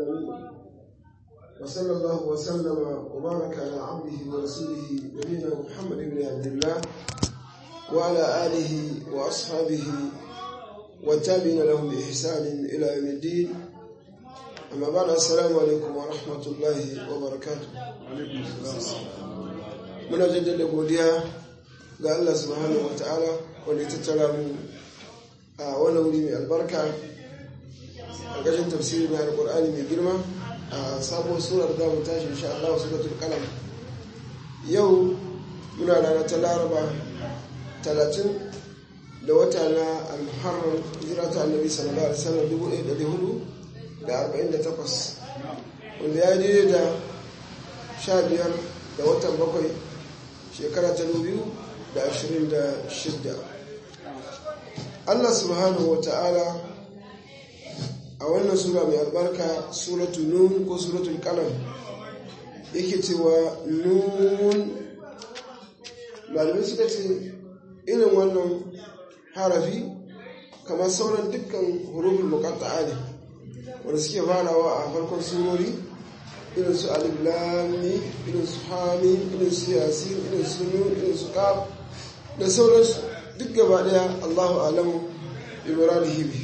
العالمين وصلى الله وسلم وبارك على عبده ورسوله نبينا محمد بن عبد الله وعلى آله وأصحابه والتابعين لهم بإحسان إلى يوم الدين أما بعد السلام عليكم ورحمة الله وبركاته muna jaddada godiya ga Allah subhanahu wa ta'ala wanda ya tattara mu a wani wuri mai albarka a ƙarshen tafsiri na alƙur'ani mai girma a sabuwar surar da mu tashi insha Allah suratul qalam yau muna rana ta laraba talatin da wata na al-muharram hijira ta annabi sallallahu alaihi wasallam dubu ɗaya ɗari hudu da arba'in da takwas wanda ya daidai da sha biyar da watan bakwai shekara ta biyu da ashirin da shidda Allah subhanahu wa ta'ala a wannan sura mai albarka suratu nun ko suratul qalam yake cewa nun malamai suka ce irin wannan harafi kamar sauran dukkan hurufin muqatta'a ne wanda suke farawa a farkon surori irin su alif lami irin su hami irin su yasin irin su nun irin su qaf da sauransu duk gaba daya Allahu alamu bi muradihi bi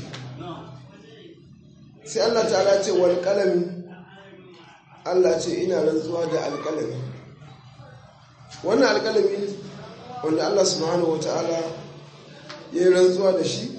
sai Allah ta'ala ce wal qalami Allah ce ina rantsuwa da alqalami wannan alqalami wanda Allah subhanahu wataala ya yi rantsuwa da shi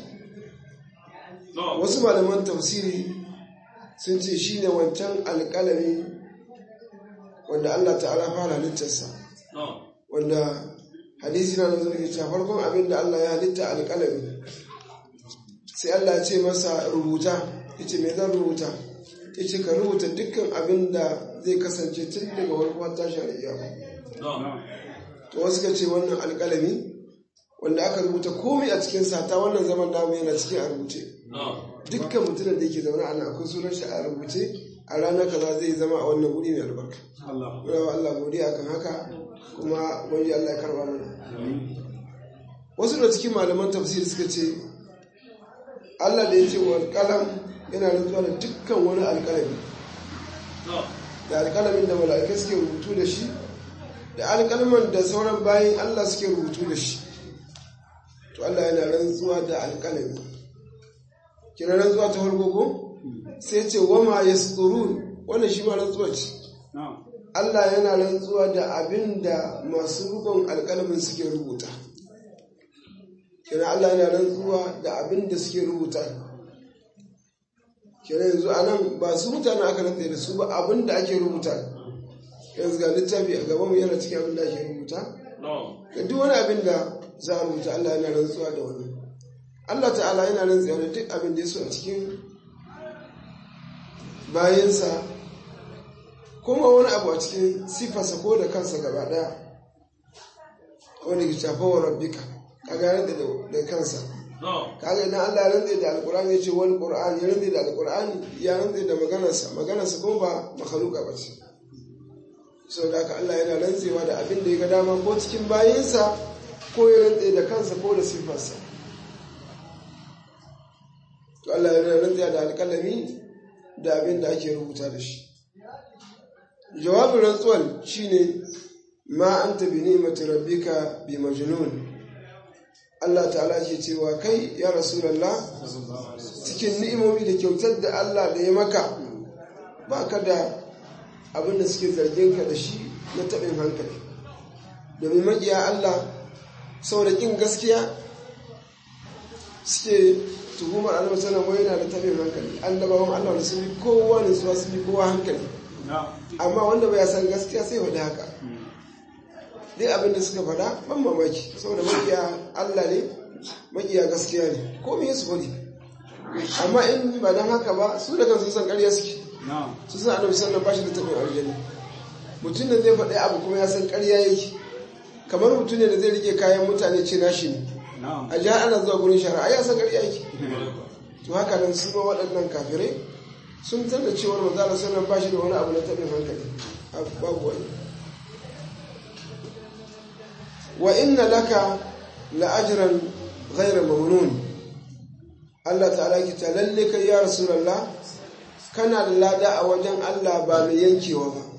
wasu malaman tafsiri sun ce shine wancan alqalami wanda Allah ta'ala fara halittarsa wanda hadisi na nazar ke cewa farkon abin da Allah ya halitta alƙalami sai Allah ya ce masa rubuta ya ce mai zan rubuta ya ce ka rubuta dukkan abin da zai kasance tun daga farkon tashin alƙiyama to wasu ka ce wannan alƙalami wanda aka rubuta komai a cikin sata wannan zaman namu yana cikin a rubuce dukkan mutumin da yake zaune a nan akwai sunan shi a rubuce a ranar kaza zai zama a wannan wuri mai albarka muna wa Allah godiya kan haka kuma wani Allah ya karba mana wasu da cikin malaman tafsir suka ce Allah da ya ce wa alƙalam yana rantsuwa da dukkan wani alƙalami da alƙalamin da mala'ikai suke rubutu da shi da alƙalman da sauran bayan Allah suke rubutu da shi to Allah yana rantsuwa da alƙalami kina rantsuwa ta farko ko sai ce wama yasturun wannan shi ma rantsuwa ce Allah yana rantsuwa da abin da masu rukun alƙalamin suke rubuta. Kina Allah yana rantsuwa da abin da suke rubuta. Kina yanzu a nan ba su mutane aka rantsa da su ba abin da ake rubuta. Yanzu ga littafi a gabanmu yana cikin abin da ake rubuta. Ga duk wani abin da za a rubuta Allah yana rantsuwa da wani. Allah ta'ala yana rantsuwa da duk abin da ya so a cikin bayansa kuma wani abu a cikin sifarsa ko da kansa gaba daya wani ke shafa wa rabbika kaga ya rantsa da kansa kaga idan Allah ya rantsa da alkur'ani ya ce wani qur'ani ya rantsa da alkur'ani ya rantsa da maganarsa maganarsa kuma ba makhluqa ba ce sau da haka Allah yana rantsewa da abin da ya ga dama ko cikin bayinsa ko ya rantsa da kansa ko da sifarsa to Allah yana rantsa da alkalami da abin da ake rubuta da shi jawabin rantsuwar shine ma anta bi ni'mati rabbika bi majnun Allah ta'ala ke cewa kai ya rasulullah cikin ni'imomi da kyautar da Allah da ya maka baka da abin da suke zargin ka da shi na taɓin hankali domin maƙiya Allah saboda ƙin gaskiya suke tuhumar annabi sallallahu alaihi yana da taɓin hankali annabawan Allah da sun bi kowa ne su sun bi kowa hankali amma wanda bai san gaskiya sai faɗi haka dai abin da suka faɗa ban mamaki saboda makiya Allah ne makiya gaskiya ne ko me su faɗi amma in ba dan haka ba su da kansu san ƙarya suke su san annabi sallallahu alaihi wasallam ba shi da tabin aljani mutum da zai faɗi abu kuma ya san ƙarya yake kamar mutum ne da zai rike kayan mutane ce nashi ne a jihar ana zuwa gurin shari'a ya san ƙarya yake to haka nan su ma waɗannan kafirai sun san da cewar manzala sallan ba shi da wani abu na taɓin hankali babu wani wa inna laka la'ajiran ghairar mamnun Allah ta'ala ki ta lalle kai ya rasulullah kana da lada a wajen Allah ba mai yankewa ba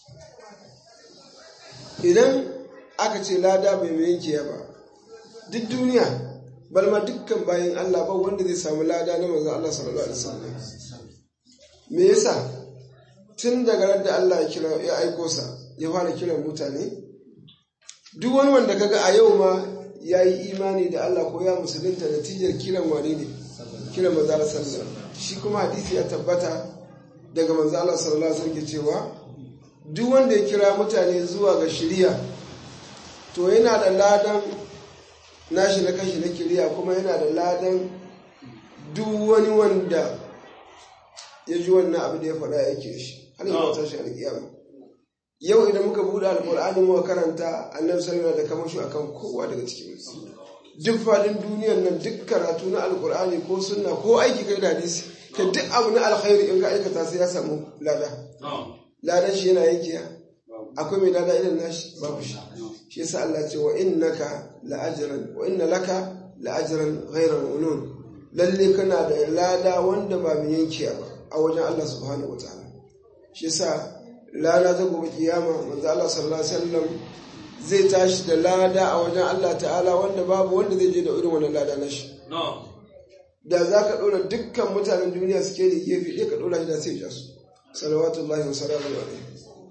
idan aka ce lada bai mai yankewa ba duk duniya balma dukkan bayan Allah ba wanda zai samu lada na manzon Allah sallallahu alaihi wasallam me yasa tun daga ran da Allah ya kira ya aiko sa ya fara kiran mutane duk wani wanda kaga a yau ma ya yi imani da Allah ko ya musulunta natijar kiran wani ne kiran manzo Allah sallallahu alaihi shi kuma hadisi ya tabbata daga manzo Allah sallallahu alaihi wasallam cewa duk wanda ya kira mutane zuwa ga shari'a to yana da ladan nashi na kashi na kiriya kuma yana da ladan duk wani wanda ya ji wannan abu da ya faɗa yake shi har yi wata shi alƙiyama yau idan muka buɗe alƙur'ani muka karanta annabi sallallahu da kamashu akan kowa daga cikin duk faɗin duniyar nan duk karatu na alƙur'ani ko sunna ko aiki kai da hadisi ka duk abu na alkhairi in ka aikata sai ya samu lada ladan shi yana yankiya akwai mai lada irin nashi babu shi shi yasa Allah ce wa innaka la'ajran wa inna laka la'ajran ghayra mamnun lalle kana da lada wanda ba mai yankiya ba a wajen Allah subhanahu wataala shi yasa lada ta gobe kiyama manzo Allah sallallahu alaihi wasallam zai tashi da lada a wajen Allah ta'ala wanda babu wanda zai je da irin wannan lada na shi da za ka ɗora dukkan mutanen duniya suke da gefe ɗaya ka ɗora shi da sai ja su salawatullahi wa salamu alaihi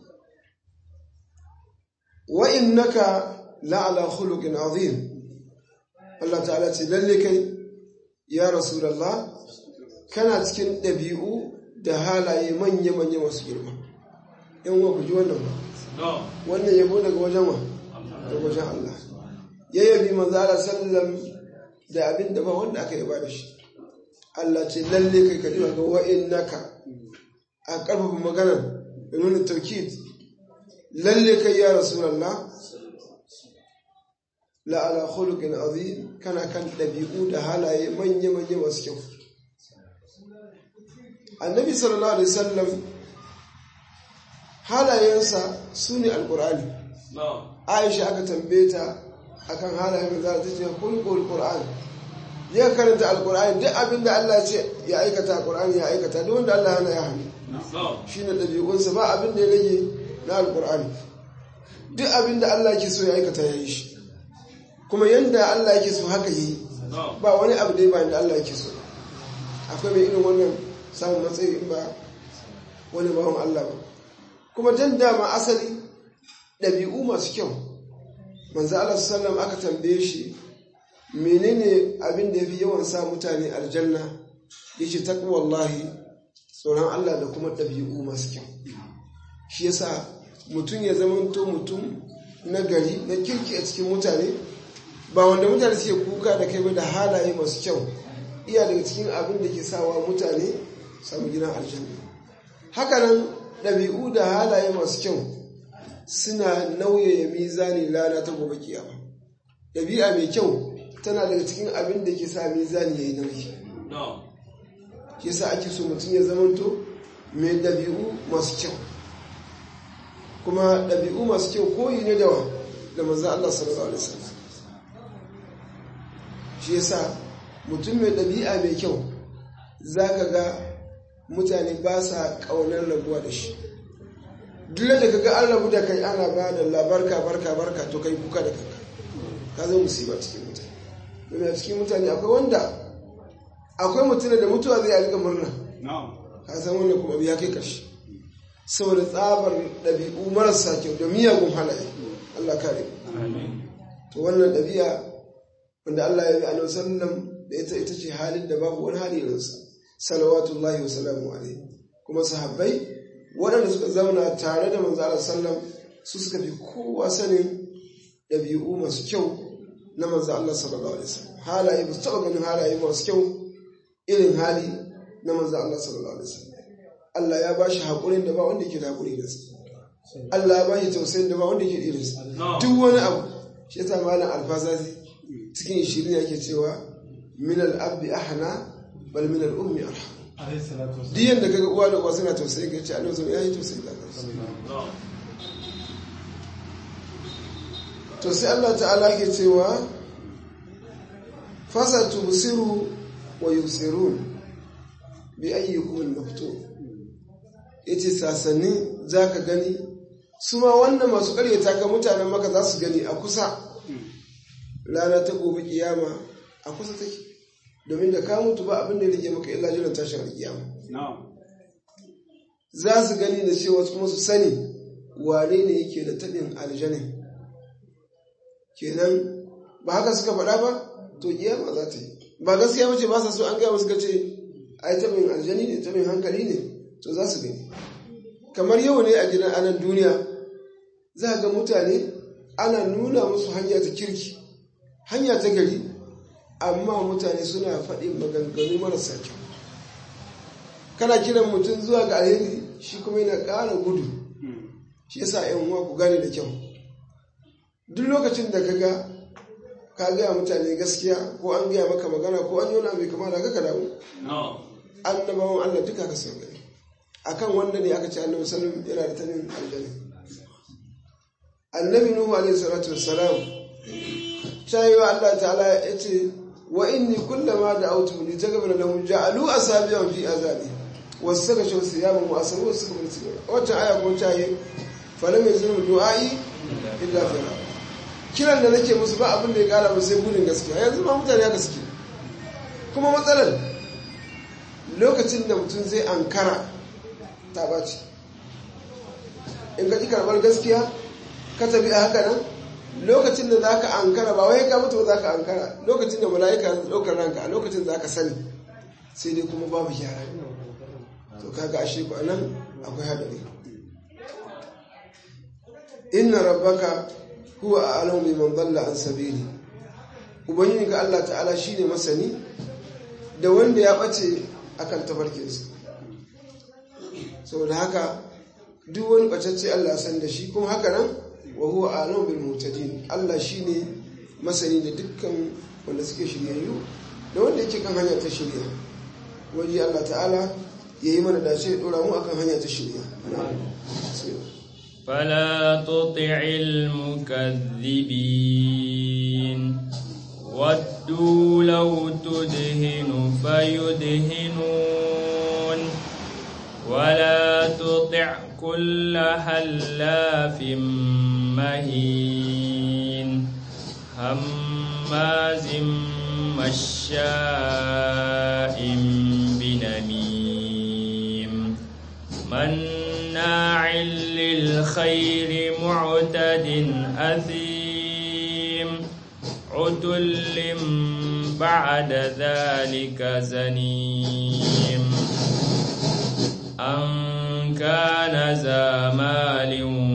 wa innaka la'ala khuluqin azim Allah ta'ala ce lalle kai ya rasulullah kana cikin ɗabi'u da halaye manya manya masu girma yan wa ku ji wannan ba wannan yabo daga wajen wa daga wajen Allah ya yabi manzo Allah sallam da abin da ba wanda aka yaba da shi Allah ce lalle kai ka ji ga wa innaka a karfafa magana da nuna taukid lalle kai ya rasulallah la'ala khuluqin azim kana kan dabi'u da halaye manya manya masu kyau annabi sallallahu alaihi wasallam halayensa sune alqur'ani aisha aka tambaye ta akan halayen da ta ce khuluqul qur'an ya karanta alqur'ani duk abin da Allah ya ce ya aikata alqur'ani ya aikata duk wanda Allah yana ya hannu shine dabi'unsa ba abin da ya rage na alkur'ani duk abin da Allah ke so ya aikata ya yi shi kuma yadda Allah yake so haka yi ba wani abu da ba da Allah yake so akwai mai irin wannan samun matsayi in ba wani bawan Allah ba kuma dan dama asali ɗabi'u masu kyau manzo Allah sallam aka tambaye shi menene abin da yafi yawan sa mutane aljanna yace taqwallahi tsoron Allah da kuma ɗabi'u masu kyau shi yasa mutum ya zamanto mutum na gari na kirki a cikin mutane ba wanda mutane suke kuka da kai ba da halaye masu kyau iya daga cikin abin da ke sawa mutane samu gidan aljanna hakanan ɗabi'u da halaye masu kyau suna nauyaya mizani lana ta gobe kiyama ɗabi'a mai kyau tana daga cikin abin da ke sa mizani ya yi nauyi shi yasa ake so mutum ya zamanto mai ɗabi'u masu kyau kuma ɗabi'u masu kyau koyi ne da wa da manzo Allah sallallahu alaihi wasallam shi yasa mutum mai ɗabi'a mai kyau zaka ga mutane ba sa ƙaunar rabuwa da shi duk da kaga an rabu da kai ana ba da labarka barka barka to kai kuka da kanka ka zo musiba cikin mutane domin a cikin mutane akwai wanda akwai mutum da mutuwa zai yi murna ka san wannan kuma ya kai ƙarshe saboda tsabar ɗabi'u marasa kyau da miyagun halaye Allah kare to wannan ɗabi'a wanda Allah ya bi a sallam da ita ita ce halin da babu wani hali irinsa salawatullahi wa salamu alaihi kuma sahabbai waɗanda suka zauna tare da manzo Allah sallam su suka fi kowa sanin ɗabi'u masu kyau na manzo Allah sallallahu alaihi wasallam halaye ba su taɓa ganin halaye masu kyau irin hali na manzo Allah sallallahu alaihi wasallam Allah ya ba shi haƙurin da ba wanda ke da haƙuri da su. Allah ya ba shi tausayin da ba wanda ke irin su. Duk wani abu, shi ta malam alfazazi cikin shirin yake cewa min al'abdi ahana bal min al'ummi arham. Duk yadda kaga uwa da uwa suna tausayi ga ce Allah ya yi tausayi da kansu. To sai Allah ta'ala ke cewa fasa tubsiru wa yusirun bi ayyukum al-maftun ya ce sasanni za ka gani su ma wannan masu karyata ka mutanen maka za su gani a kusa rana ta gobe kiyama a kusa take domin da ka mutu ba abin da ya rige maka illa jiran tashin alkiyama za su gani da cewa kuma su sani wane ne yake da taɓin aljanin kenan ba haka suka faɗa ba to kiyama za ta yi ba gaskiya mace ba sa so an gaya musu ce ai taɓin aljani ne taɓin hankali ne to za su gani kamar yau ne a gidan anan duniya za ga mutane ana nuna musu hanya ta kirki hanya ta gari amma mutane suna faɗin maganganu marasa kyau kana kiran mutum zuwa ga alheri shi kuma yana ƙara gudu shi yasa yan uwa ku gane da kyau duk lokacin da ka ga ka gaya mutane gaskiya ko an gaya maka magana ko an yi wani abu kama da ka damu annabawan Allah duka ka sau gani akan wanda ne aka ce annabi sallam yana da tanin aljanna annabi nuhu alaihi salatu wassalam cewa Allah ta'ala ya ce wa inni kullama da autu li taghfir lahum ja'alu asabi'an fi azabi wasaka shaw siyaman wa asabu wasaka bil sigara wata aya ko ta yi falam yazuru du'ai illa fira kiran da nake musu ba abin da ya kara musu sai gudun gaskiya yanzu ma mutane haka suke kuma matsalar lokacin da mutum zai ankara ta ɓaci in ka ji karɓar gaskiya ka tafi a haka nan lokacin da za ka ankara ba wai ka mutu za ka ankara lokacin da mala'ika ɗaukar ranka a lokacin za ka sani sai dai kuma babu gyara to kaga ashe ku nan akwai haɗari inna rabbaka huwa a'lamu biman dalla an sabili ubangiji ga Allah ta'ala shine masani da wanda ya ɓace akan tabarkinsa saboda haka duk wani bacacce Allah san da shi kuma haka nan wa huwa a'lamu bil muhtadin Allah shine masani da dukkan wanda suke shiryayyu da wanda yake kan hanya ta shirya waje Allah ta'ala yayi mana dace dora mu akan hanya ta shirya فلا تطع المكذبين ودوا لو تدهن فيدهنون ولا تطع كل هلاف مهين هماز مشاء بنميم مناع للخير معتد أثيم عتل بعد ذلك زنيم أن كان ذا مال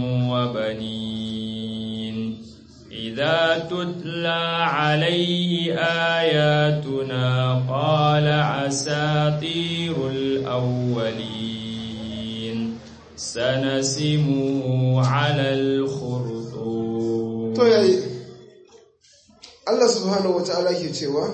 وبنين إذا تتلى عليه آياتنا قال أساطير الأولين سنسمه على الخرطوم to yayi Allah subhanahu wata'ala ke cewa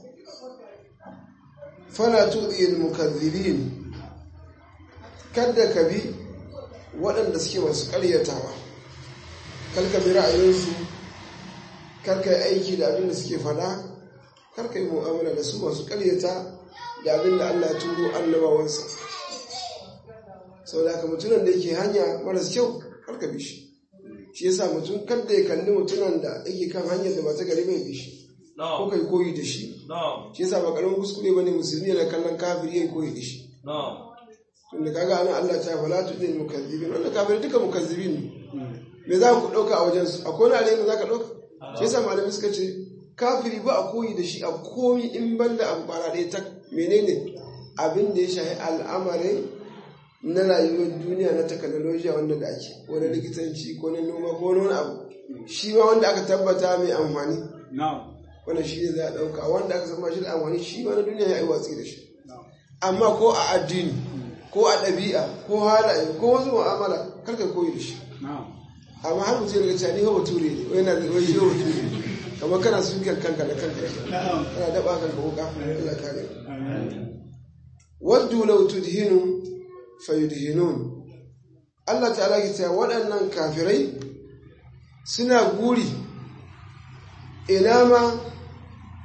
fala tudhil mukaththibin kada ka bi waɗanda suke masu ƙaryatawa karka bi ra'ayinsu karka yi aiki da abin da suke fada karka yi mu'amala da su masu ƙaryata da abin da Allah ya turo annabawansa sau da ka mutunan da yake hanya maras kyau karka bi shi shi yasa mutum kada ya kalli mutunan da yake kan hanyar da ba ta gari bai bi shi ko kai koyi da shi shi yasa ba karamin kuskure bane musulmi yana kallon kafiri yayi koyi da shi tunda kaga anan Allah ta fala tu din mukazzibin wannan kafiri duka mukazzibin me za ku dauka a wajen su akwai wani alayin da zaka dauka shi yasa malami suka ce kafiri ba a koyi da shi a komi in banda abu bara ɗaya ta menene abin da ya shahi al'amarin na rayuwar duniya na teknolojiya wanda da ake ko na likitanci ko na noma ko wani abu shi ma wanda aka tabbata mai amfani wannan shi ne za a ɗauka wanda aka zama shi da amfani shi ma na duniya ya yi watsi da shi amma ko a addini ko a ɗabi'a ko halaye ko wasu mu'amala karka koyi da shi amma har mutum daga cani hawa ture ne wai na wai shi hawa ture kamar kana sukar kanka da kanka kana daba kanka wuka Allah kare waddu law tudhinu fayudhinun Allah ta'ala ke cewa waɗannan kafirai suna guri ina ma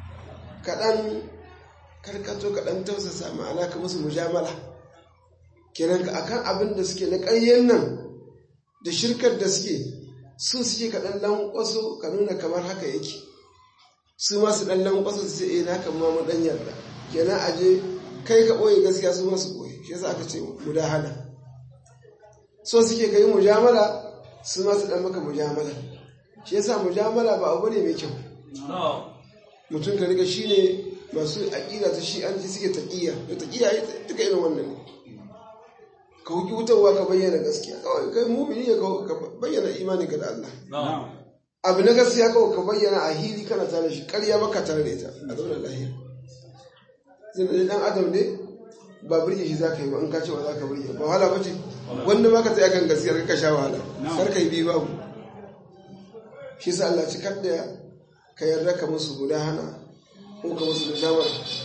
kaɗan karkato kaɗan tausasa ma'ana ka musu mujamala kenan akan abin da suke na ƙaryen nan da shirkar da suke su suke ka ɗan lankwaso ka nuna kamar haka yake su ma su ɗan lankwaso su ce eh na kan ma mu ɗan yarda kenan aje kai ka ɓoye gaskiya su ma su ɓoye shi yasa aka ce mudahana so suke ka yi mujamala su ma su ɗan maka mujamala shi yasa mujamala ba abu ne mai kyau mutum ka riga shi ne masu aƙida ta shi an ji suke taƙiyya da taƙiyya duka irin wannan ne ka huki wutarwa ka bayyana gaskiya kawai kai mumini ne ka bayyana imaninka da Allah abu na gaskiya kawai ka bayyana a hili kana tare shi ƙarya baka tare da ita a zaunar lahiya zai da dan adam ne ba birge shi za ka yi ba in ka ce ba za ka birge ba wahala ba ce wanda ma ka tsaya kan gaskiya ka sha wahala kar ka yi biyu babu shi sa Allah ci da ka yarda ka musu guda hana ko ka musu mujamala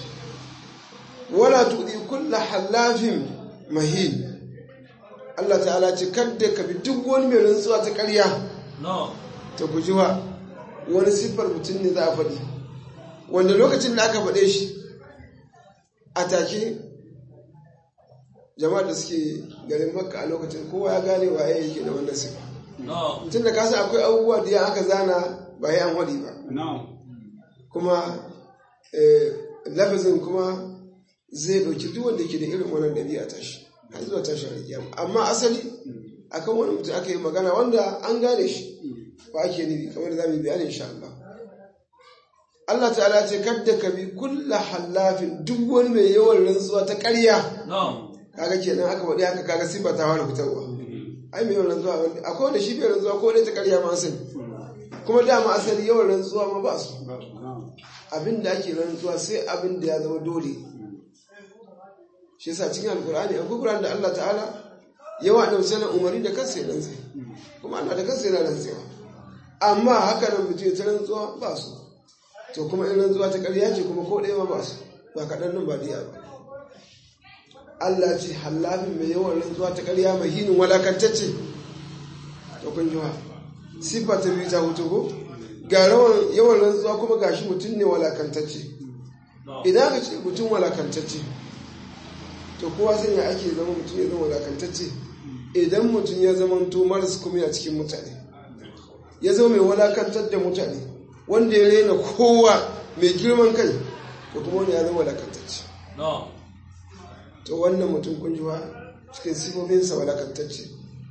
wala tuɗi kulla halafin mahin Allah ta'ala ce kadda ka bi duk wani mai rantsuwa ta ƙarya ta guji wa wani siffar mutum ne za a faɗi wanda lokacin da aka faɗe shi a take jama'a da suke garin makka a lokacin kowa ya gane waye yake da wannan siffa tun da kasa akwai abubuwa da ya aka zana ba ya an waɗi ba kuma lafazin kuma zai ɗauki duk wanda ke da irin wannan ɗabi'a tashi har zuwa tashi alƙiyama amma asali akan wani mutum aka yi magana wanda an gane shi ba ake nufi kamar da za mu yi bayani insha Allah Allah ta'ala ce kadda ka bi kulla hallafin duk wani mai yawan rantsuwa ta ƙarya kaga kenan aka faɗi haka kaga sifa ta fara fitarwa ai mai yawan rantsuwa wanda akwai wanda shi bai rantsuwa ko dai ta ƙarya ma asali kuma dama asali yawan rantsuwa ma ba su abin da ake rantsuwa sai abin da ya zama dole shi yasa cikin alkur'ani akwai kuran da Allah ta'ala yawa da misalin umarni da kansa ya rantse kuma Allah da kansa yana rantsewa amma haka nan mutum ya ta rantsuwa ba su to kuma in rantsuwa ta ƙarya ce kuma ko ɗaya ma ba su ba kaɗan nan ba diya ba Allah ce hallafin mai yawan rantsuwa ta ƙarya mai hinin walakantacce to kun ji wa siffa ta biyu ta hutu ko ga rawan yawan rantsuwa kuma gashi mutum ne walakantacce idan ka ce mutum walakantacce to kowa sai ya ake zama mutum ya zama walakantacce idan mutum ya zama to maras kuma a cikin mutane ya zama mai walakantar da mutane wanda ya rena kowa mai girman kai to kuma wani ya zama walakantacce to wannan mutum kun ji cikin sifofinsa walakantacce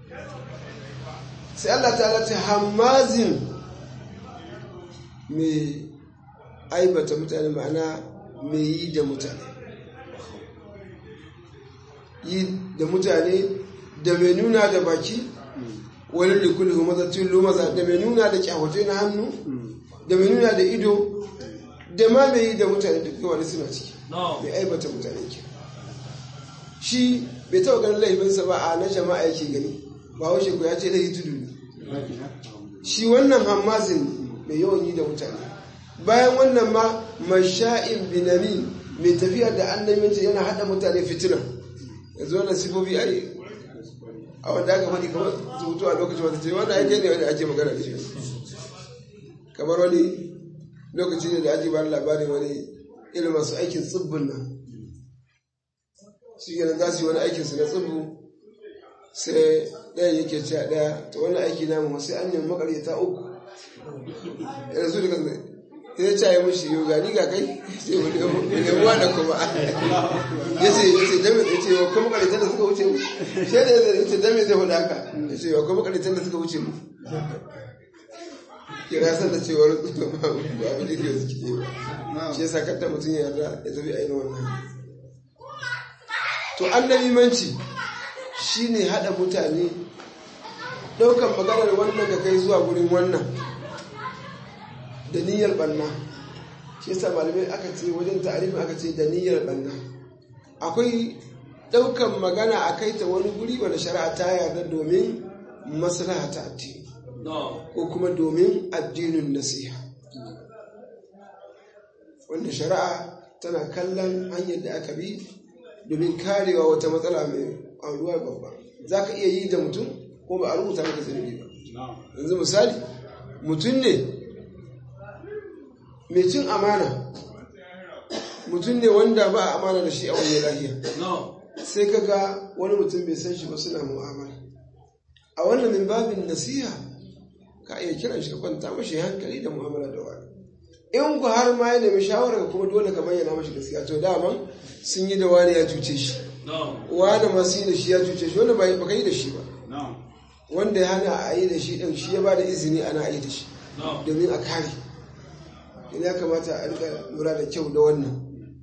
sai Allah ta ce hamazin mai aibata mutane ma'ana mai yi da mutane yi da mutane da mai nuna da baki wani likuli humazattun lumaza da mai nuna da kyawatai na hannu da mai nuna da ido da ma mai yi da mutane duk wani suna ciki mai aibata mutane ke shi bai taɓa ganin laifinsa ba a na jama'a yake gani ba washe ku ya ce laifi tudu ne shi wannan hammazin mai yawan yi da mutane bayan wannan ma masha'in binami mai tafiya da annaminta yana haɗa mutane fitina yanzu wannan sifofi ai a wanda aka faɗi kamar zubutu a lokacin wata ce wannan ake ne wanda ake magana da shi kamar wani lokaci ne da ake bani labarin wani irin masu aikin tsibbin nan shi kenan za su yi wani aikin su na tsibbu sai ɗayan yake ce a ɗaya ta wani aiki namu sai an yi makaryata uku yana su daga zai ya ce ya mashi yau gani ga kai sai wani yabuwa da kuma ya ce ya ce dame ya ce wa kuma makaryatan da suka wuce mu shi ne ya ce dame zai faɗa haka ya ce wa kuma makaryatan da suka wuce mu kira san da cewar ba abin da ke suke ba shi yasa kanta mutum ya yarda ya tafi ainihin wannan to annabi manci shine hada mutane daukan maganar wannan ka kai zuwa gurin wannan da niyyar banna shi yasa malamai aka ce wajen ta'arifin aka ce da niyyar banna akwai daukan magana a kai ta wani guri wanda shari'a ta yarda domin maslaha ta addini ko kuma domin addinin nasiha wanda shari'a tana kallon hanyar da aka bi domin karewa wata matsala mai auruwa babba za ka iya yi da mutum ko ba a rubuta maka zunubi ba yanzu misali mutum ne mai cin amana mutum ne wanda ba a amana da shi a wani lahiya sai ka ga wani mutum bai san shi ba suna mu'amala a wannan min babin nasiha ka iya kiran shi ka kwanta mashi hankali da mu'amala da wani in ku har ma ya nemi shawarar kuma dole ka bayyana mashi gaskiya to daman sun yi da wani ya cuce shi wani masu yi da shi ya cuce shi wanda ba ka yi da shi ba wanda ya hana a yi da shi ɗin shi ya ba da izini ana yi da shi domin a kare in ya kamata a rika lura da kyau da wannan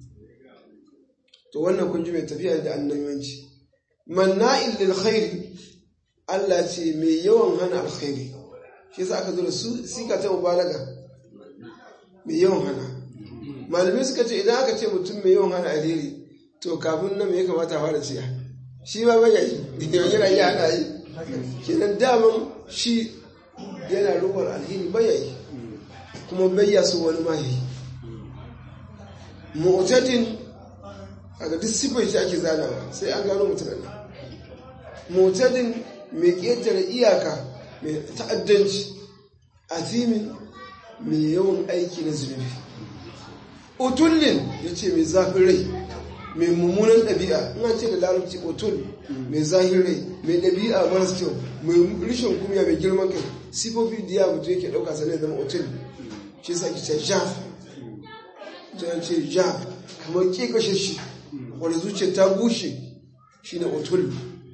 to wannan kun ji mai tafiya da annabiwanci manna'il lil khairi Allah ce mai yawan hana alkhairi shi yasa aka zo da su sika ta mubalaga mai yawan hana malamai suka ce idan aka ce mutum mai yawan hana alheri to kafin nan me ya kamata a fara ciya shi ma bai yi yana yi hana yi kenan daman shi yana rubar alheri bai yi kuma bai ya so wani ma yi mu'tadin a ga duk sifar shi ake zanawa sai an gano mutum nan mu'tadin mai ƙetare iyaka mai ta'addanci azimin mai yawan aiki na zunubi utullin ya ce mai zafin rai mai mummunan ɗabi'a ina ce da larabci utul mai zafin rai mai ɗabi'a maras kyau mai rishin kumya mai girman kai sifofi da ya mutu yake ɗauka sanai zama utul shi sa ki ce jaf ta ce jaf kamar ke kashe shi wanda zuciya ta bushe shi ne utul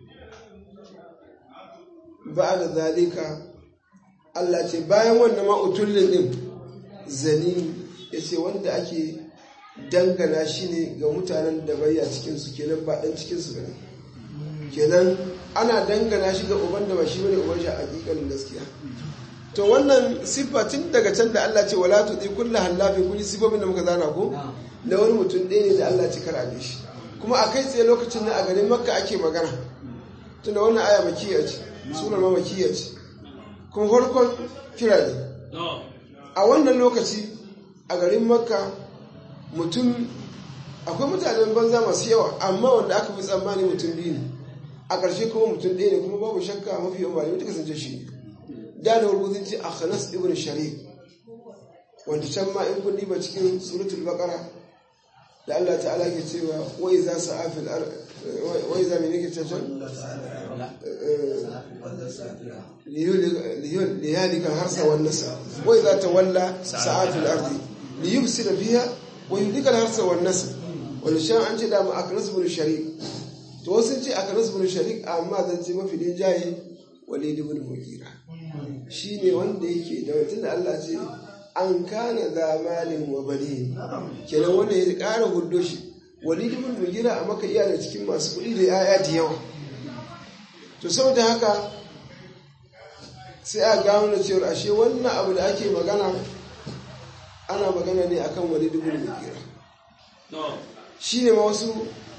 ba da zalika Allah ce bayan wannan ma utullin din zani ya ce wanda ake dangana shi ne ga mutanen da bayya cikinsu kenan ba ɗan cikinsu ba ne kenan ana dangana shi ga uban da ba shi bane uban shi a hakikalin gaskiya to wannan siffa tun daga can da Allah ce wala tuti kullu hallafi kun yi siffofin da muka zana ko na wani mutum ɗaya ne da Allah ce kar a shi kuma a kai tsaye lokacin na a garin makka ake magana tunda wannan aya makiyya ce surar ma makiyya ce kuma farkon kira ne a wannan lokaci a garin makka mutum akwai mutanen banza masu yawa amma wanda aka fi tsammani mutum biyu ne a ƙarshe kuma mutum ɗaya ne kuma babu shakka mafi yawan malamai duka sun ce shi ne da da rubutun ce akhanas ibn sharif wanda can ma in kun diba cikin suratul baqara da Allah ta'ala ke cewa wa iza sa'afil wa iza min yake cewa liyalika harsa wan nasa wa iza tawalla sa'afil ardi liyufsida fiha wa yudika harsa wan nasa wal shan an ce da ma akhanas ibn sharif to wasu ce akhanas ibn sharif amma zan ce mafi din jayi walid ibn mughira shi ne wanda yake da wata da Allah ce an kana zamalin wa bari kenan wanda ya ƙara hudo shi walid ibn mugira a maka iya da cikin masu kuɗi da yaya da yawa to saboda haka sai a gano da cewar ashe wannan abu da ake magana ana magana ne akan walid ibn mugira shi ne ma wasu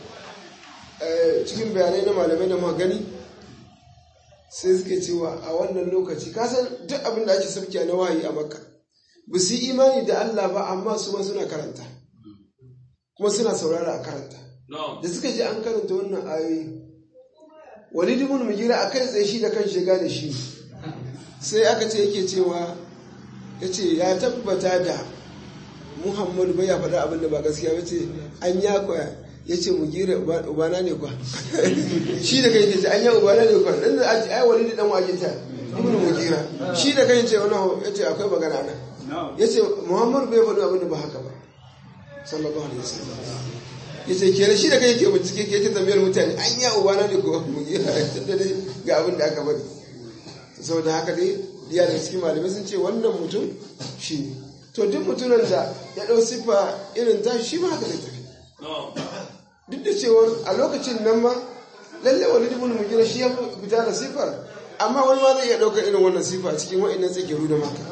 cikin bayanai na malamai da magani sai suke cewa a wannan lokaci kasan duk abin da ake sabkiya na wahayi a makka ba su yi imani da Allah ba amma su ma suna karanta kuma suna saurara a karanta da suka ji an karanta wannan ayoyi walid ibn mugira a kai tsaye shi da kan shiga da shi sai aka ce yake cewa ya ce ya tabbata da muhammadu bai ya faɗa abin da ba gaskiya ba ce an ya kwaya ya ce mu gira ubana ne kwa shi da kai ce an yi ubana ne kwa dan da aji ai wani da dan wake ta ibnu mugira shi da kai ce wannan ya ce akwai magana nan ya ce muhammadu bai faɗi abin da ba haka ba sallallahu alaihi wasallam ya ce kenan shi da kai yake bincike ke yake tambayar mutane an yi ubana ne ko mugira tunda dai ga abin da aka faɗi saboda haka dai diya da cikin malamai sun ce wannan mutum shi ne to duk mutumin da ya ɗau siffa irin ta shi ma haka zai tafi duk da cewa a lokacin nan ma lalle wani dubun mugina shi ya fita da siffar amma wani ma zai iya ɗaukar irin wannan siffa cikin wa'annan tsakiru da maka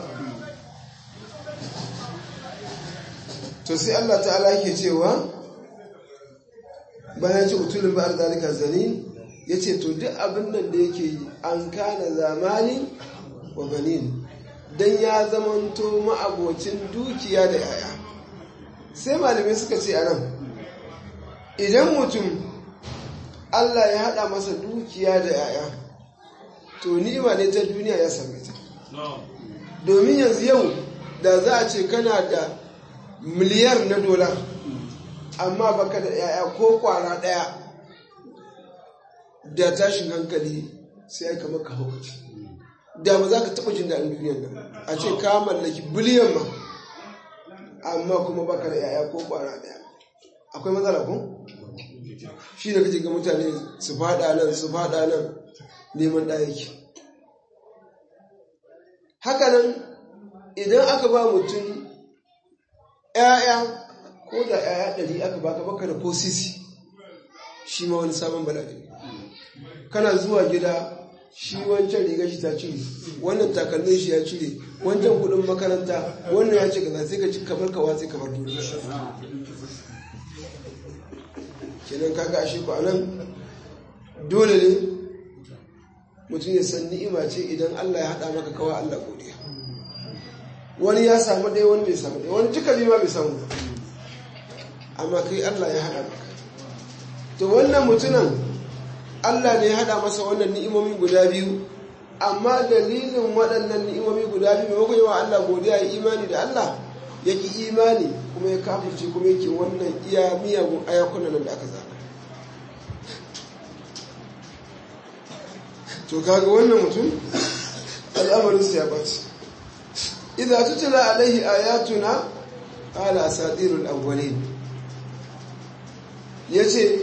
to sai Allah ta'ala yake cewa bayan ce utulun ba'ar zalika zani ya ce to duk abin nan da yake yi an kana zamani wa banin don ya zamanto ma'abocin dukiya da yaya sai malamai suka ce a nan idan mutum Allah ya haɗa masa dukiya da yaya to ni'ima ne ta duniya ya same ta domin yanzu yau da za a ce kana da miliyar na dola amma baka da yaya ko kwara ɗaya da tashin hankali sai ya kama ka haukaci da ba za ka taɓa jin daɗin duniyar nan a ce ka mallaki biliyan ma amma kuma baka da yaya ko ƙwara ɗaya akwai matsala ko shi da kake ga mutane su faɗa nan su faɗa nan neman ɗayaki haka nan idan aka ba mutum ‘ya'ya ko da ‘ya'ya ɗari aka baka baka da ko sisi shi ma wani sabon bala'i kana zuwa gida shi wancan riga shi ta cire wannan takalmin shi ya cire wancan kudin makaranta wannan ya ce gaza sai ka ci kamar ka watsi kamar duniya kenan kaga ashe ku anan dole ne mutum ya san ni'ima ce idan Allah ya haɗa maka kawa Allah godiya wani ya samu ɗaya wani bai samu ɗaya wani duka biyu ma bai samu ba amma kai Allah ya haɗa maka to wannan mutumin Allah ne ya haɗa masa wannan ni'imomi guda biyu amma dalilin waɗannan ni'imomi guda biyu maimakon yawa Allah godiya ya imani da Allah ya ki imani kuma ya kafirce kuma yake wannan iya miyagun ayakunan nan da aka zaba to kaga wannan mutum al'amarinsa ya ɓace idan tutula alaihi ayatuna ala asatirul awwalin yace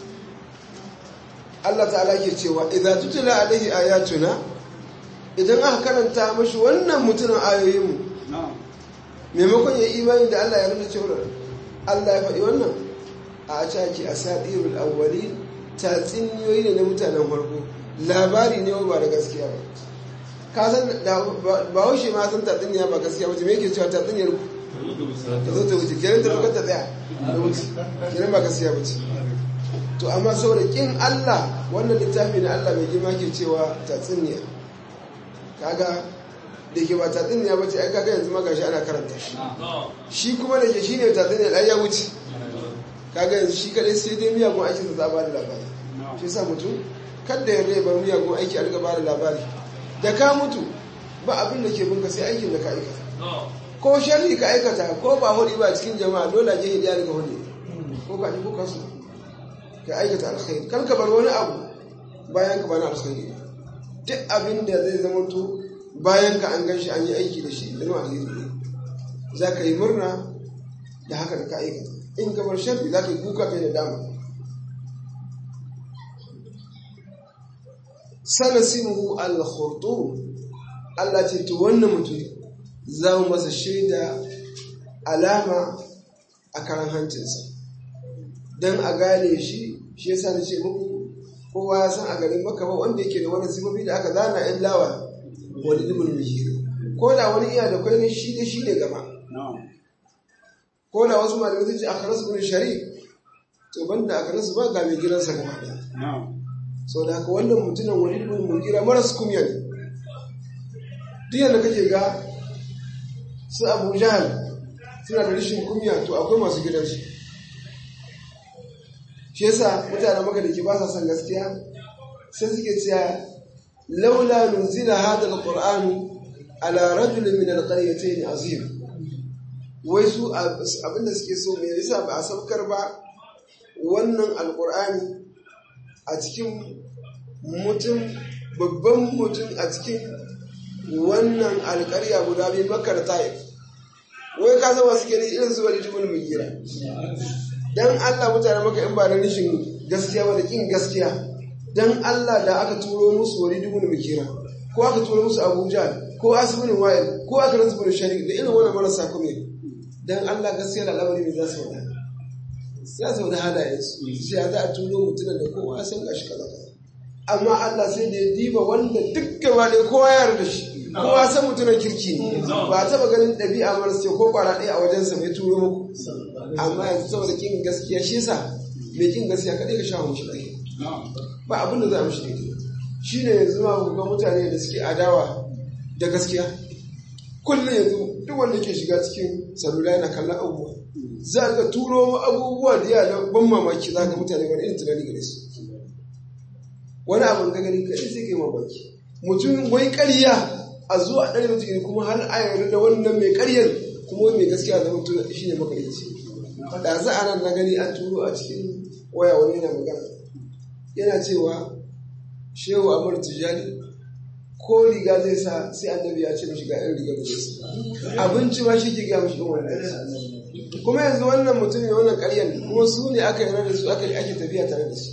Allah ta'ala ke cewa idan tutula alaihi ayatuna idan aka karanta mashi wannan mutumin ayoyinmu maimakon ya imani da Allah ya nuna cewa Allah ya faɗi wannan a caki asatirul awwalin tatsiniyoyi ne na mutanen farko labari ne ba da gaskiya ba ka san ba haushe ma san tatsiniya ba gaskiya ba me yake cewa tatsiniyar ku ta zo ta wuce kenan ta lokacin ta tsaya da wuce kenan ba gaskiya ba ce to amma saboda kin Allah wannan littafi na Allah mai girma ke cewa tatsiniya kaga da ke ba tatsiniya ba ce ai kaga yanzu ma gashi ana karanta shi shi kuma da ke shine tatsiniya ai ya wuce kaga yanzu shi kadai sai dai miyagun aikin sa za ba da labari shi yasa mutum kada ya rai bar miyagun aiki a riga ba da labari da ka mutu ba abin da ke binka sai aikin da ka aikata ko sharri ka aikata ko ba hudi ba cikin jama'a dole je hidiya daga hudi ko ka ji ko ka so ka aikata alkhairi kar ka bar wani abu bayan ka bana alkhairi duk abin da zai zama to bayan ka an gan shi an yi aiki da shi da alheri ne za ka yi murna da haka da ka aikata in ka bar sharri za ka yi kuka kai da dama sanasimuhu al-khurtum Allah ce to wannan mutum za mu masa shaida alama a karan hancinsa don a gane shi shi yasa na ce muku kowa ya san a garin maka ba wanda yake da wani sifofi da aka zana yan lawa wani dubin mihir ko da wani iya da kwai shi da shi ne gaba ko da wasu malamai sun ce a karasu bin shari to banda a karasu ba ga mai gidansa gaba ɗaya sau da haka wannan mutumin wani ɗin mulkira maras kumya ne duk yadda kake ga su abu jahal suna da rashin kumya to akwai masu gidansu shi yasa mutane maka da ke ba sa son gaskiya sai suke cewa laula nuzila hada alquran ala rajulin min alqaryatayn azim wai su abinda suke so me yasa ba a saukar ba wannan alqur'ani a cikin mutum babban mutum a cikin wannan alkarya guda biyu makar ta'if wai ka zama suke ne irin su wani jibin mai gira don allah mutane maka in ba da rishin gaskiya ba da kin gaskiya don allah da aka turo musu wani jibin mai gira ko aka turo musu abuja ko asibitin wayar ko aka rasu bin shari'a da irin wannan marasa kuma don allah gaskiya da al'amari mai za su wada ya sau da halayensu sai za a turo mutumin da kowa san gashi kaza kaza amma Allah sai da ya diba wanda duk gaba da kowa ya da shi kowa san mutumin kirki ne ba taba ganin ɗabi'a mara ce ko kwara ɗaya a wajensa mai turo muku amma yanzu saboda kin gaskiya shi yasa mai kin gaskiya kaɗai ka sha mushi ɗaya ba abin da za a mushi daidai shi ne yanzu ma ga mutane da suke adawa da gaskiya kullum yanzu duk wanda ke shiga cikin salula yana kallon abubuwa za ka turo abubuwa da yana ban mamaki za ka mutane wani irin tunani gare su wani abin ka gani kai sai kai mamaki mutum wai ƙarya a zuwa ɗari mutum kuma har a yarda da wannan mai ƙaryar kuma mai gaskiya da mutum shi ne makarici da za a nan na gani an turo a cikin waya wani yana magana yana cewa shehu amur tijani ko riga zai sa sai annabi ya ce mishi ga irin riga da zai sa abinci ma shi ke gaya mishi irin wannan kuma yanzu wannan mutum ne wannan ƙaryan kuma su ne aka yi da su aka yi ake tafiya tare da su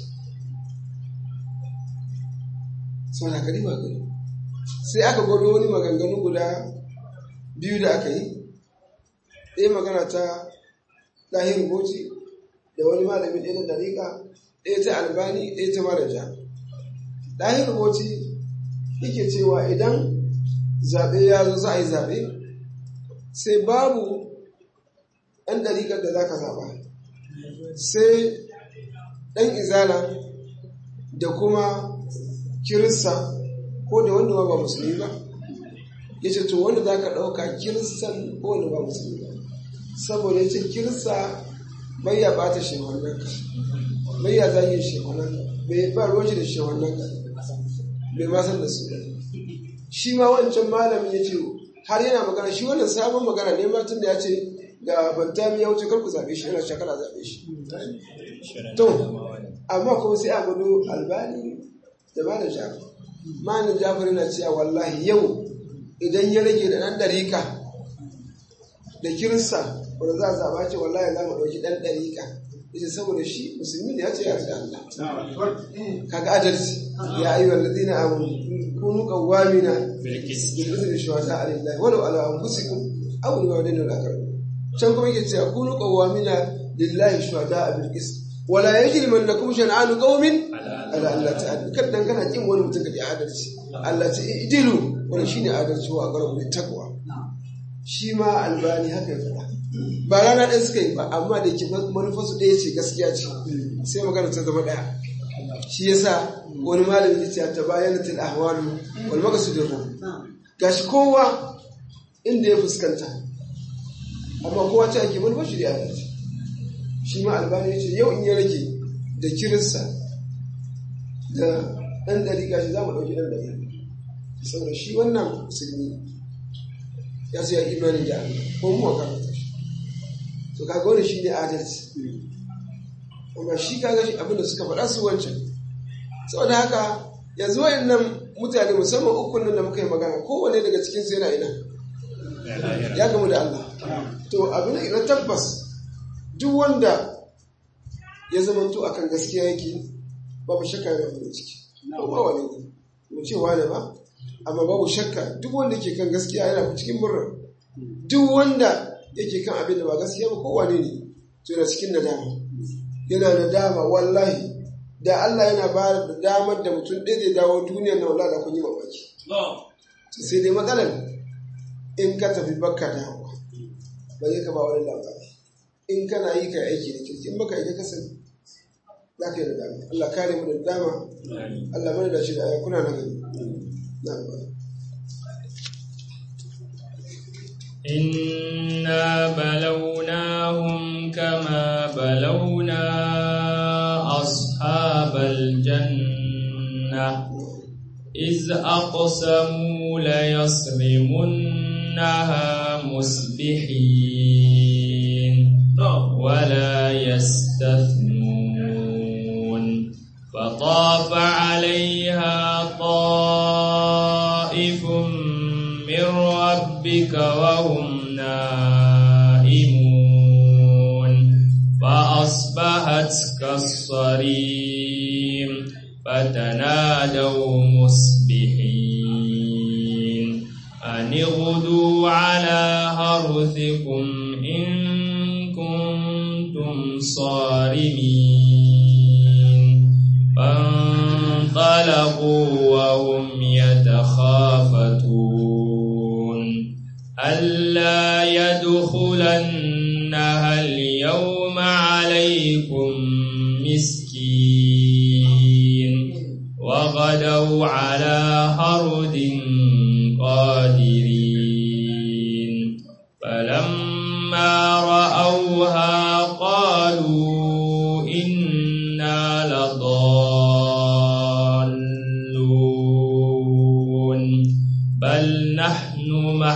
sau da kari ba gani sai aka gwado wani maganganu guda biyu da aka yi ɗaya magana ta ɗahir boci da wani malamin ɗaya na ɗariƙa ɗaya ta albani ɗaya ta maraja ɗahir boci yake cewa idan zaɓe ya zo za a yi zaɓe sai babu ɗan ɗariƙar da za ka zaɓa sai ɗan izala da kuma kirista ko da wanda ba musulmi ba ya ce to wanda za ka ɗauka kiristan ko wanda ba musulmi ba saboda ya ce kirista bai ya ɓata shewannan ka bai ya zagin shewannan ka bai ba ruwan da shewannan ka bai ma san da su ba shi ma wancan malamin ya ce har yana magana shi wannan sabon magana ne ma tun da ya ce ga bantami ya wuce karku zaɓe shi yana shakala zaɓe shi to amma kuma sai a gudu albani da malam jafar malam jafar yana cewa wallahi yau idan ya rage da ɗan ɗarika da kirista wanda za a zaɓa ce wallahi za mu ɗauki ɗan ɗarika ita saboda shi musulmi ne ya ce ya ce Allah kaga adalci ya ayyuhal ladina amanu kunu qawwamina bil qisti shuhada alillahi walau ala anfusikum aw liwalidayni wal aqrabin can kuma yake cewa kunu qawwamina lillahi shuhada bil qisti wala yajrimannakum shan'anu qaumin ala Allah ta'ala kada dan kana kin wani mutum kaje adalci Allah ta idilu wani shine adalci wa aqrabu lit taqwa shi ma albani haka ya faɗa ba rana ɗaya suka yi ba amma da ke manufarsu ɗaya ce gaskiya ce sai magana ta zama ɗaya shi yasa wani malami ya ce ta bayan til ahwalu wal maqsudul ruh gashi kowa inda ya fuskanta amma kowa ta ake manufar shi da adalci shi ma albani ya ce yau in ya rage da kirista da ɗan ɗari gashi za mu ɗauki ɗan ɗari saboda shi wannan musulmi ya ce ya imani da Allah ko mu ka shi to kaga wannan shine adalci amma shi kaga shi abinda suka faɗa su wancan saboda haka yanzu wayannan mutane musamman ukun nan da muka yi magana kowane daga cikin su yana ina ya gamu da Allah to abin da na tabbas duk wanda ya zamanto akan gaskiya yake babu shakka yana farin ciki ko ba wani ne mu ce wani ba amma babu shakka duk wanda ke kan gaskiya yana cikin murna duk wanda yake kan abin da ba gaskiya ba kowane ne to yana cikin nadama yana nadama wallahi da Allah yana ba da damar da mutum ɗaya zai dawo duniyar na wallahi da kun yi mamaki to sai dai matsalar in ka tafi bakka dawowa ba zai ka ba wani labari in kana yi ka aiki da kirki in baka yi ka sani za ka yi nadama Allah kare mu da dama Allah mana da shi da ayakuna na gani na'am إنا بلوناهم كما بلونا أصحاب الجنة إذ أقسموا ليصرمنها مصبحين ولا يستثنون فطاف عليها طائف من ربك وهم نائمون فأصبحت كالصريم فتنادوا مصبحين أن اغدوا على حرثكم إن كنتم صارمين فانطلقوا وهم يتخافتون ألا يدخلنها اليوم عليكم مسكين وغدوا على هرد قادرين فلما رأوها قالوا إنا لضالون بل نحن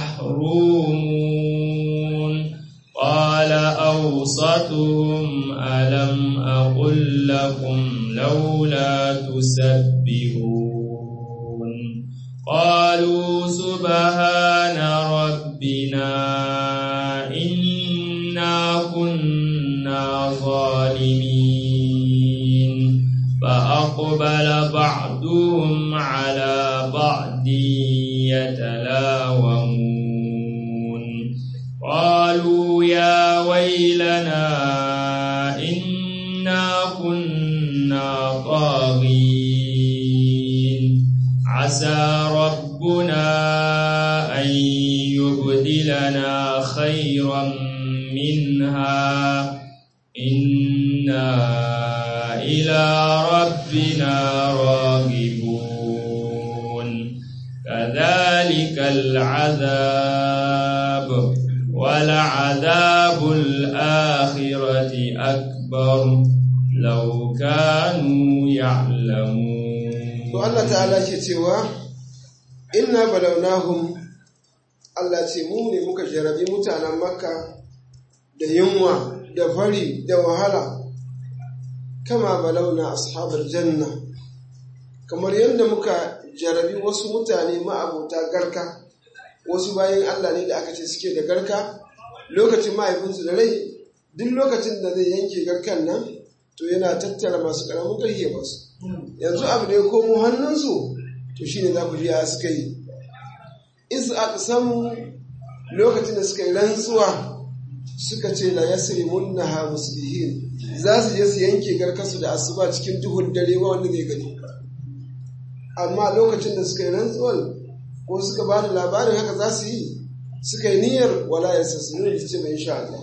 محرومون قال أوسطهم ألم أقل لكم لولا تسبحون قالوا سبحان ربنا إنا كنا ظالمين فأقبل بعضهم على بعض يتلاومون قالوا يا ويلنا إنا كنا طاغين عسى ربنا أن يبدلنا خيرا منها إنا إلى ربنا راغبون كذلك العذاب ولعذاب الآخرة أكبر لو كانوا يعلمون to Allah ta'ala ke cewa inna balawnahum Allah ce mu ne muka jarabi mutanen makka da yunwa da fari da wahala kama balauna ashabar janna kamar yadda muka jarabi wasu mutane ma'abota garka wasu bayan Allah ne da aka ce suke da garka lokacin mahaifinsu da rai duk lokacin da zai yanke garkan nan to yana tattara masu karamin ƙarfi ya basu yanzu abu da ya komo hannunsu to shi ne za ku biya suka yi isu aka samu lokacin da suka yi rantsuwa suka ce la yasri munna ha muslihin za su je su yanke garkasu da asuba cikin duhun dare ba wanda zai gani amma lokacin da suka yi rantsuwar ko suka ba da labarin haka za su yi suka yi niyyar wala ya sassu ne su ce mai insha Allah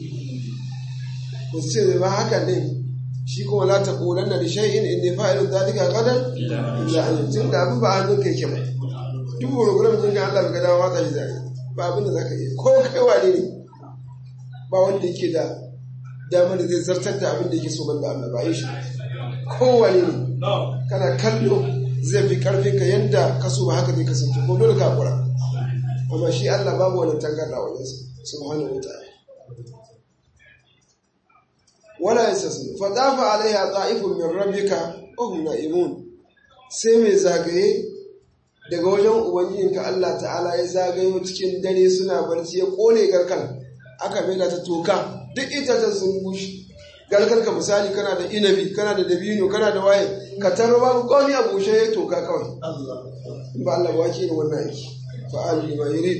ku ce ba haka ne shi kuma la taqulanna li shay'in inni fa'ilun dhalika gadan illa an tun da abin ba hannun kai ke ba duk program din ga Allah ga dawo watsa shi zai ba abin da zaka yi ko kai wane ne ba wanda yake da damar da zai zartar da abin da yake so banda Allah ba yi shi ko wane ne kana kallo zai fi karfin ka yanda ka so ba haka zai kasance ko dole ka kura amma shi Allah babu wannan tangarda wajen subhanahu wa ta'ala wala yasasnu fa dafa alaiha ta'ifun min rabbika wa hum na'imun sai mai zagaye daga wajen ubangijinka Allah ta'ala ya zagayo cikin dare suna barci ya kone garkan aka maida ta toka duk itacen sun bushe garkar ka misali kana da inabi kana da dabino kana da waye ka tarro babu komai a bushe ya toka kawai in ba Allah wake ne wannan aiki fa'al lima yurid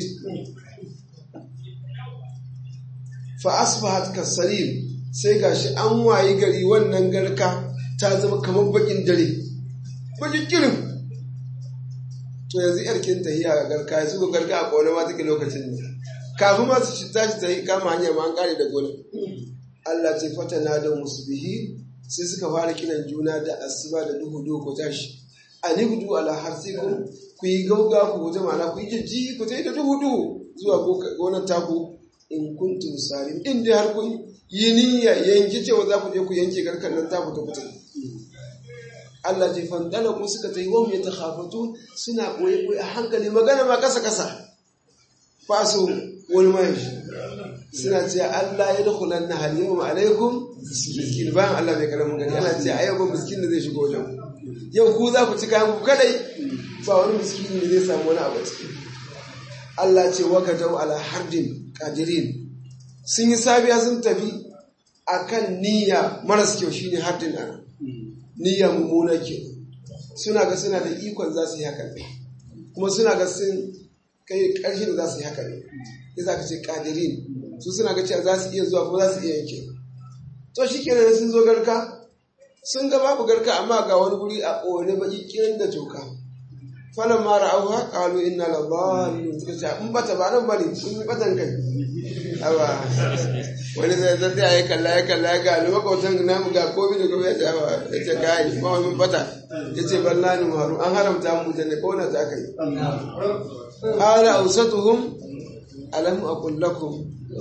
fa asbahat kasarim sai gashi an wayi gari wannan garka ta zama kamar bakin dare bakin kirin to yanzu yarkin tahiya ga garka ya zuba garka a kone ma take lokacin ne kafin ma su tashi ta yi kama hanyar ma an kare da gona Allah ce fata na da musbihi sai suka fara kiran juna da asuba da duhu duhu ko tashi ani gudu ala harsikum ku yi gauga ku guje ma'ana ku yi jijji ku tai da duhu duhu zuwa gonar taku in kuntum salim in dai har kun yi niyya yanki cewa za ku je ku yanke garkan nan ta fita fita Allah ce fandala ku suka ta yi wa mai takhafatu suna koyi koyi a hankali magana ma kasa kasa faso wani mai suna ce Allah ya dukhulan na hal yawma alaikum miskin bayan Allah bai karamin gani ana ce a yau ba miskin da zai shigo wajen yau ku za ku ci kayan ku kadai ba wani miskini ne zai samu wani abu ciki Allah ce waka dau ala hardin qadirin sun yi sabiya sun tafi akan niyya maras kyau shine hardin ana niyya mummuna ke suna ga suna da ikon za su yi haka ne kuma suna ga sun kai ƙarshe da za su yi haka ne ya za ka ce qadirin su suna ga cewa za su iya zuwa kuma za su iya yanke to shi kenan sun zo garka sun ga babu garka amma ga wani guri a ƙone baki kiran da toka falan ma ra'auha qalu inna la dhalun suka ce in bata ba nan bane sun yi batan kai awa wani zai zai ya kalla ya kalla ya ga makwatan namu ga komi da gobe ya ce awa ya ce kai ma wani bata ya ce balla ni maru an haramta mu da ne kona ta kai qala awsatuhum alam aqul lakum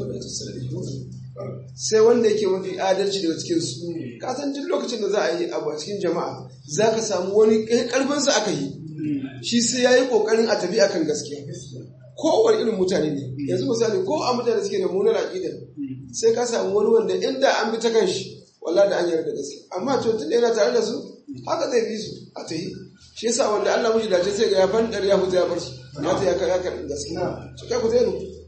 sai wanda yake mafi adalci daga cikin su ka san duk lokacin da za a yi abu a cikin jama'a za ka samu wani karfinsa aka yi shi sai ya yi kokarin a tafi akan gaskiya kowane irin mutane ne yanzu misali ko a mutane suke da munar aƙida sai ka samu wani wanda inda an bi ta kan shi walla da an yarda gaskiya amma to tun da yana tare da su haka zai bi su a tahi shi yasa wanda Allah mushi dace sai ga ya fandar ya fita ya bar su mata ya ya karɓi gaskiya su kai ku zai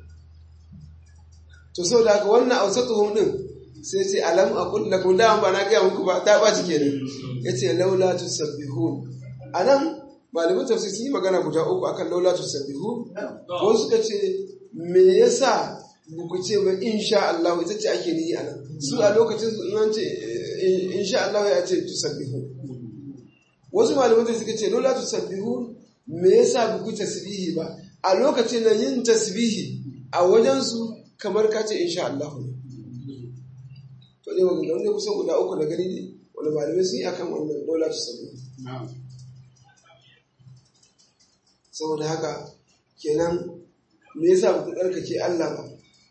to sau da haka wannan ausatuhum din sai ce alam aqul lakum da ba na ga muku ba ta ba cike ne yace laula tusabbihun anan malamin tafsir sun yi magana guda uku akan laula tusabbihun ko suka ce me yasa ku ce ba insha Allah ita ce ake niyi anan su a lokacin su in ce insha Allah ya ce tusabbihun wasu malamin suka ce laula tusabbihun me yasa ku tasbihi ba a lokacin nan yin tasbihi a wajen su kamar ka ce insha Allah ne to ne wanda wanda kusan guda uku da gani ne wanda malamai sun yi akan wannan laula tusabbihun saboda haka kenan me yasa ku tsarkake Allah ba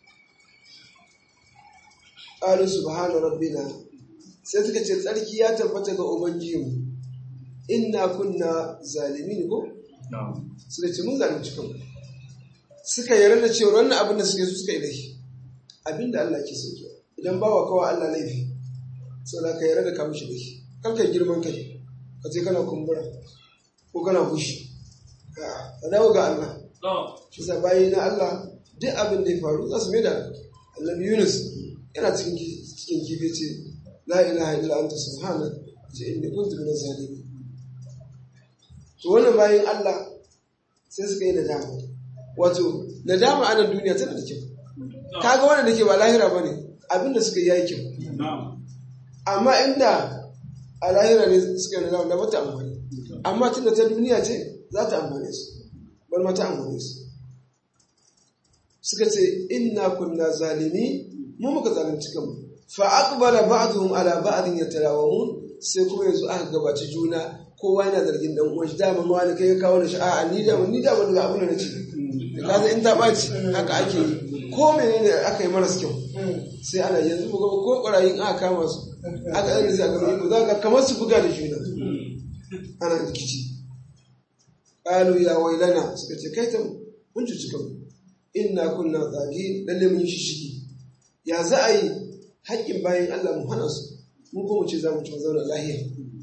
qalu subhana rabbina sai suka ce tsarki ya tabbata ga ubangijinmu inna kunna zalimin ko suka ce mun zalunci kanmu suka yarda da cewa wannan abin da suke su suka yi laifi abin da Allah ke so ke idan bawa kawa Allah laifi saboda ka yarda da ka mishi laifi kar ka girman kai ka ce kana kumbura ko kana fushi ka dawo ga Allah shi sa bayi na Allah duk abin da ya faru za su mai da annabi Yunus yana cikin cikin kifi ce la ilaha illa anta subhanak ce inni kuntu minaz zalimin to wannan bayin Allah sai suka yi nadama wato nadama a nan duniya tana da kyau kaga wannan dake ba lahira bane abinda suka yi yayi kyau amma inda a lahira ne suka yi nadama da mata amfani amma tunda ta duniya ce za ta amfane su bar mata amfane su suka ce inna kunna zalimi mu muka zalunci kanmu fa aqbala ba'dhum ala ba'dhin yatalawamun sai kuma yanzu aka gabaci juna kowa yana zargin dan uwan shi dama ma wani kai ya kawo da shi a'a ni da ni da ban ga abin da nace da kaza in ta baci haka ake yi ko menene aka yi maras kyau sai ana yanzu mu ga ko ƙwarayin aka kama su aka yi rizal ga mu za ka kamar su buga da juna ana rikici qalu ya wailana suka ce kai ta mun cuci kanmu inna kunna zagi lalle mun yi shishigi ya za a yi haƙƙin bayan Allah mu hana su mu ko mu ce za mu ci zauna lahiya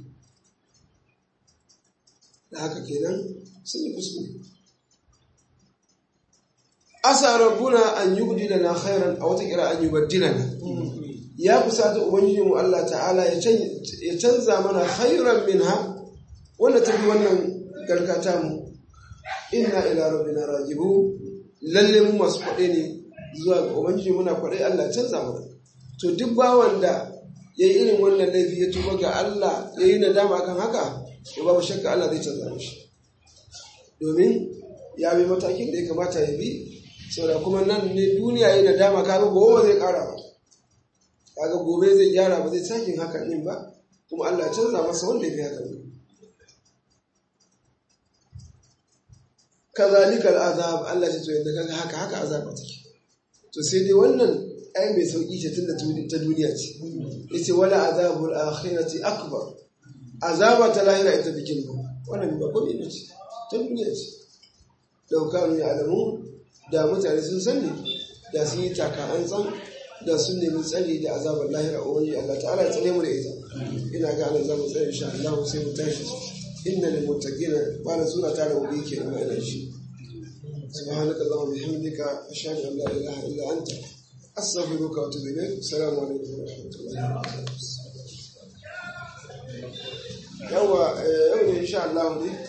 da haka kenan sun yi kuskure asa rabbuna an yubdi lana khairan a wata kira an yubaddilana ya kusata ubangiji mu Allah ta'ala ya canza mana khairan minha wanda ta fi wannan garkata mu inna ila rabbina rajibu lalle mu masu kwaɗe ne zuwa ga ubangiji muna kwaɗe Allah canza mana to duk bawan da ya yi irin wannan laifi ya tuba ga Allah ya yi nadama kan haka to babu shakka Allah zai canza mishi domin ya bi matakin da ya kamata ya bi saboda kuma nan ne duniya yi nadama kaga gobe zai kara ba kaga gobe zai gyara ba zai sakin haka din ba kuma Allah canza masa wanda ya fi haka ne kazalika al'azab Allah ya ce yadda kaga haka haka azaba take to sai dai wannan ai mai sauki ce tunda ta duniya ce yace wala azabul akhirati akbar azaba ta lahira ita bikin ba wannan ba komai ne ce ta duniya ce daukanu ya alamu da mutane sun sani da sun yi taka an tsan da sun nemi tsari da azabar lahira a wani Allah ta'ala ya tsare mu da ita ina ga ana zamu tsare insha Allah sai mu tashi inna lil muttaqina ba na sura ta da wuri ke da mai shi سبحانك اللهم وبحمدك أشهد أن لا إله إلا أنت أستغفرك وأتوب إليك السلام عليكم ورحمة الله وبركاته. يوم إن شاء الله